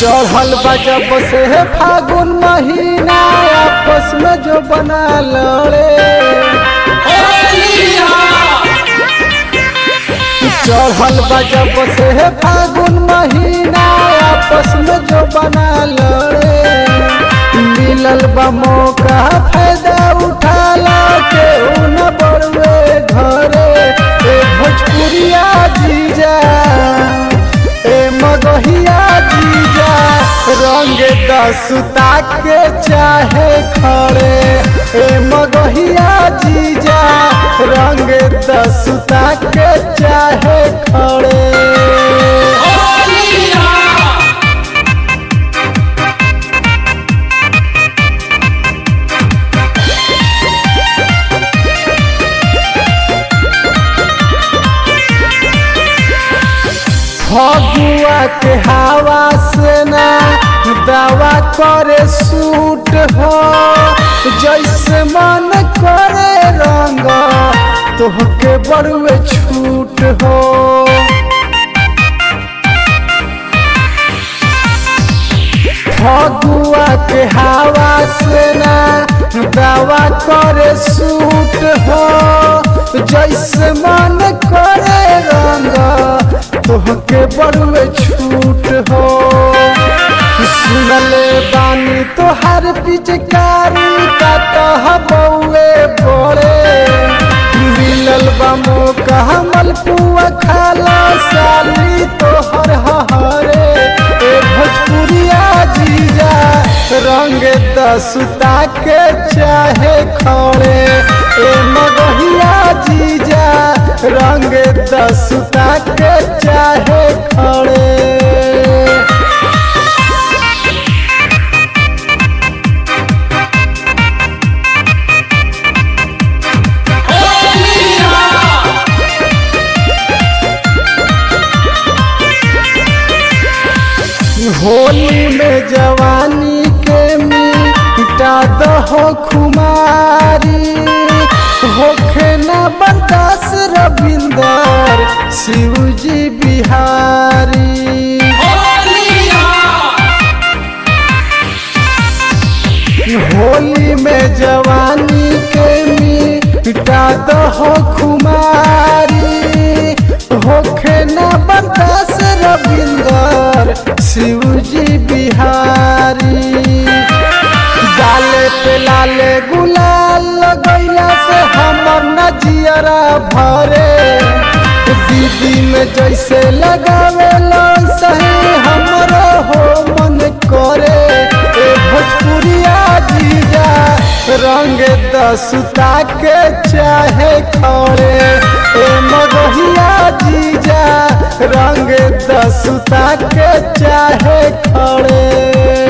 चढ़ल बा जब से फागुन महीना आपस में जो बना लड़े चढ़ल बा जब से फागुन महीना आपस में जो बना लड़े मिलल बा मौका फायदा उठाला के न बड़वे घरे ए भोजपुरिया जीजा ए मगहिया जीजा रंग दसुता के चाहे खड़े ए मगहिया जीजा रंग दसुता के चाहे खड़े फगुआ के हवा से ना दवा करे सूट हो जैसे मन करे रंग तोहके बड़ुए छूट हो फगुआ के हवा से ना दवा करे सूट हो जैसे मन करे रंग तोहके बड़ुए छूट हो सुनले बानी तोहर पिचकारी का तह बउए बड़े मिलल बा मौका हमल पुआ खाला साली तोहर हरे ए भोजपुरिया जीजा रंग दसुता के चाहे खड़े ए मगहिया जीजा रंग दसुता के चाहे खड़े होली में जवानी के मिटा दहो खुमारी होखे न बर्दास रविंदर शिवजी बिहारी होली में जवानी के मिटा दहो खुमारी होखे न बर्दास रविंदर शिवजी बिहारी गाले पे लाले गुलाल लगैला से हमर नजियरा भरे दीदी में जैसे लगावे सही हमरो हो मन करे ए भोजपुरिया जीजा रंग दसुता के चाहे खड़े ए मगहिया जीजा रंग दसुता के चाहे खड़े